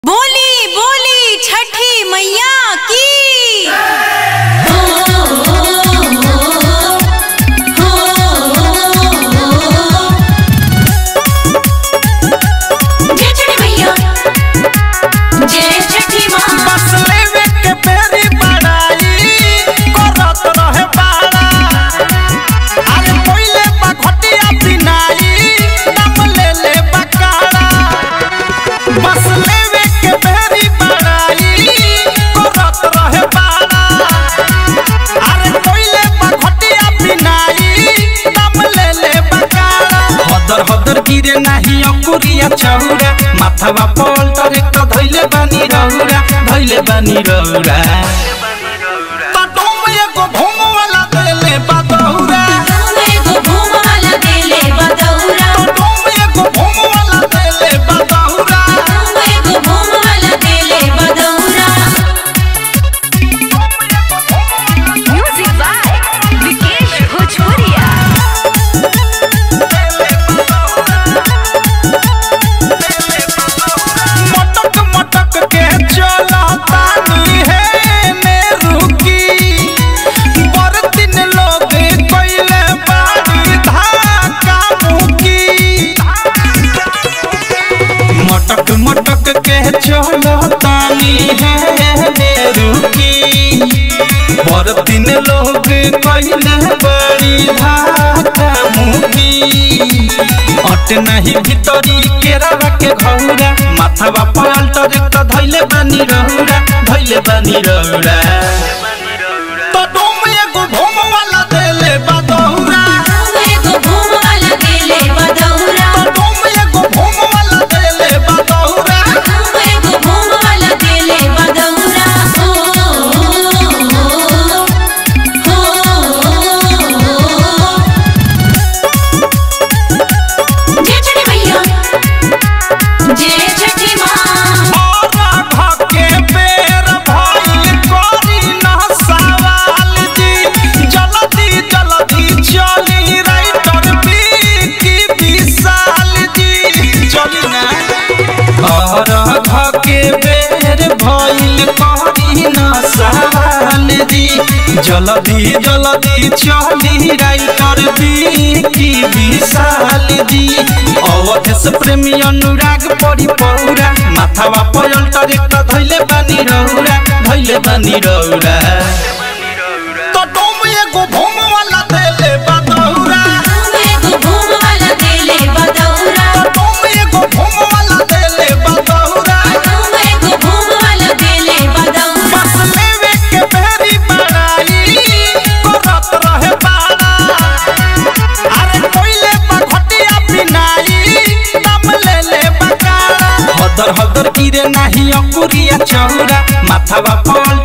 बोली बोली छठी मैया की जय छठी मैया जय छठी माँ बस लेवे के बेरी बड़ाई करत रहे बाड़ा अरे पहिले बखटिया पिनाई दम ले ले बकाड़ा बस लेवे के बेरी बड़ाई करत रहे बाड़ा अरे पहिले बखटिया पिनाई दम ले ले बकाड़ा हदर हदर गिरे नाही अकुरिया चौरा माथावा पल्टर एक त धैले बानी रौरा धैले बानी रौरा तटोम एगो भोमवाला देले बदौरा एगो घूम वाला देले बदौरा तटोम एगो भोमवाला देले बदौरा एगो घूम वाला देले बदौरा Music by Vikesh Bhojpuria. मटक मटक के चलतानी है ने रुकी पर दिन लोग कइले बाड़ी धाका मुकी मटक मटक के चलतानी है ने रुकी पर दिन लोग कइले बाड़ी धाका मुकी अट नहीं भीतरी केरावा के घौरा माथावा पलटर त धैले बानी रहुरा धैले बानी रहुरा तो डोम एगो भोम वाला देले बदौरा एगो घूम वाला देले बदौरा तो डोम एगो भोम वाला देले बदौरा एगो घूम वाला देले बदौरा जय छठी मैया जय छठी माँ और भके बेर भइल करी न सवाल जी जल्दी जल्दी चली राइटर की विशाल जी चली ना और भके बेर भइल करी न सवाल जी जल्दी जल्दी चली राइटर की विशाल जी अवधेश प्रेमी अनुराग परी पौरा माथावा पलटर एक त धैले बानी रौरा धैले बानी रौरा तो डोम एगो भोम वाला देले बदौरा एगो घूम वाला देले बदौरा तो डोम एगो भोम वाला देले बदौरा एगो घूम वाला देले बदौरा बस लेवे के बेरी बड़ाई करत रहे बाड़ा अरे कोइले बखटिया पिनाई दम ले ले बकाड़ा हदर हदर गिरे नाही अकुरिया चौरा माथावा पल